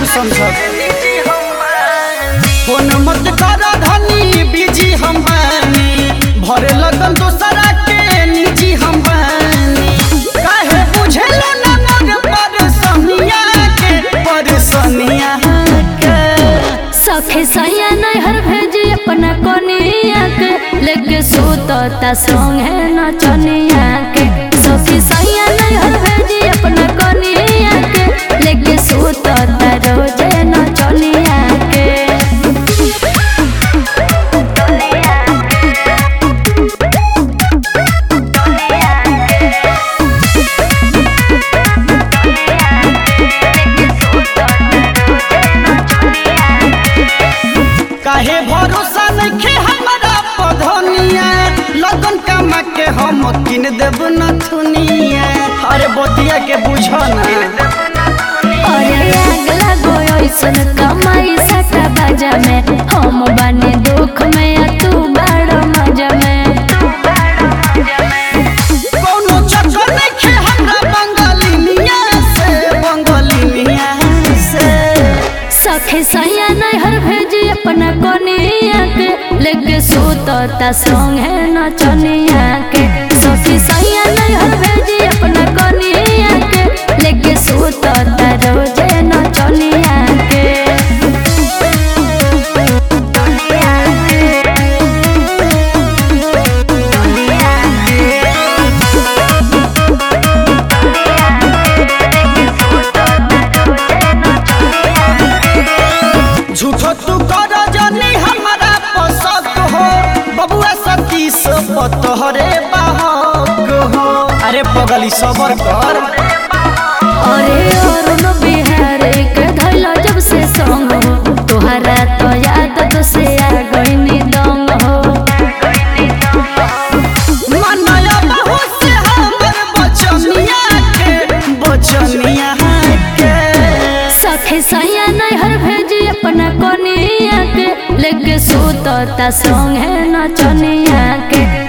तू समझब फोन मत कर धनी बिजी हम बानी भरे लगन दोसरा के निजी हम बानी काहे बुझेलो ना मोर परेशानिया के परेशानिया के सखे सैया नैहर भेजी अपना कोनिया के लेके सुतता संग है नचनिया के सखी सैया नैहर भेजी अपना कोनिया के लेके सुतता रोजे नचनिया के काहे भरोसा नइखे हमरा पधनिया लगन कमा के हम किन देब नथुनिया अरे बतिया के बुझ ना अरे आग लगो ऐसन कमाई सटा बाजा में हम बानी दुख में आ तू बड़ मजा में कोनो चक्कर नइखे हमरा बंगालिनिया से बंगालिनिया से सखे सैया नैहर भेजी अपना कोनिया के लेके सुतता संग है नचनिया के सखी सैया नैहर भेजी अपना कोनिया के लेके सुतता रोजे नचनिया के झूठो तू कर जनी हमरा पसक हो बबुआ सती से पतहरे बाहक हो अरे पगली सबर कर अरे अरुण बिहारी के धैला जब से संग हो तोहरा तो याद तो से आ गईनी दंग हो मनया बहु से हमर बचनिया के बचनिया के सखे सैया नैहर भेजी अपना कोनिया के लेके सुतता संग है नचनिया के